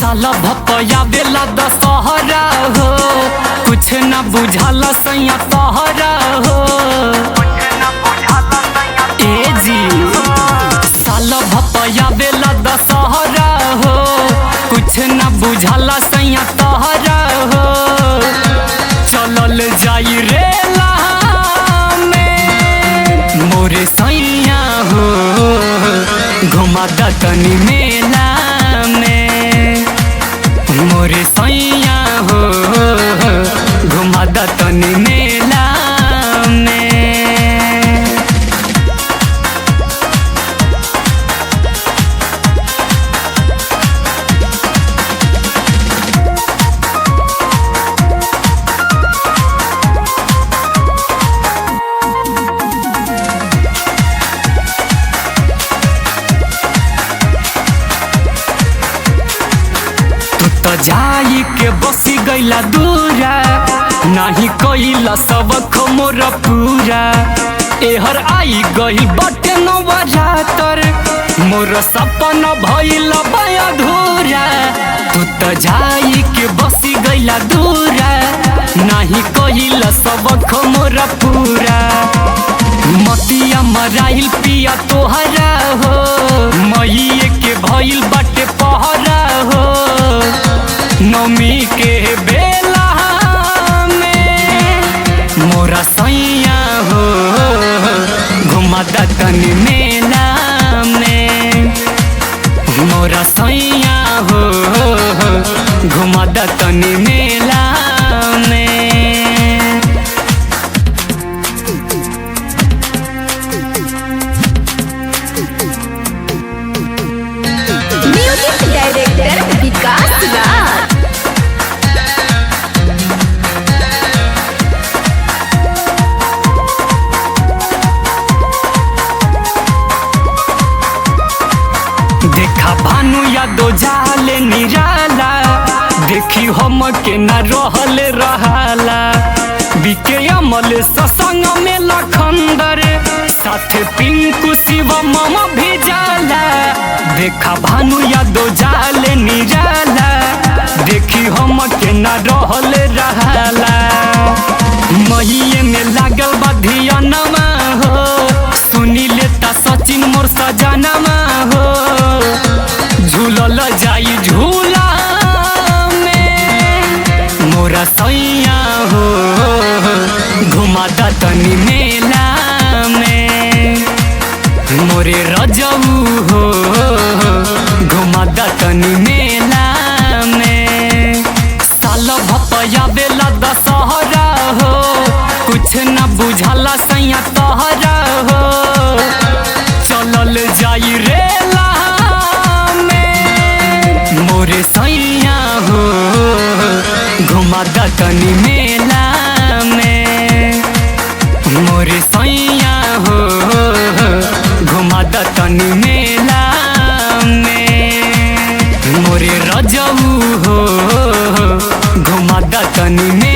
साल भपया बेला दशहरा हो कुछ न बुझाला सैया तहरा हो ए जी साल भपया बेला दशहरा हो कुछ न बुझाला सैया तहरा हो चलल जाई रे में मोरे सैया हो घुमा द तनी मेला में मोरे सैया हो घुमा द तनी मेला में तू तो जाई के बसी गईला दूरा नाही कइला सबक मोर पूरा एहर आई गई बटे नवरातर मोर सपना भइल अधूरा तू तो जाई के बसी गईला दूरा नाही कइला सबक मोर पूरा मतिया मराइल पिया तोहरा हो मईए के भइल बाटे पहरा हो नमी के बेला में मोरा सैया हो घुमा द तनी मेला में मोरा सैया हो घुमा द तनी मेला में म्यूजिक डायरेक्टर विकास राज देखा भानु यादो जाले निराला देखी हम के न रहले रहाला बिके अमल ससंग में लखंदर साथे पिंकू शिव मम भी जाला देखा भानु यादो जाले निराला देखी हम के न रहले रहाला महीए में लागल बा धियानमा हो सुनी लेता सचिन मोर सजनमा हो झूलल जाई झूला में मोरा सैया हो घुमा द तनी मेला में मोरे रजऊ हो घुमा द तनी मेला में साल भपया बेला दशहरा हो कुछ न बुझाला सैया तहरा हो चलल जाई रे में मोरे सैया हो घुमा द तनी मेला में मोरे सैया हो घुमा द तनी मेला में मोरे रजऊ हो घुमा द तनी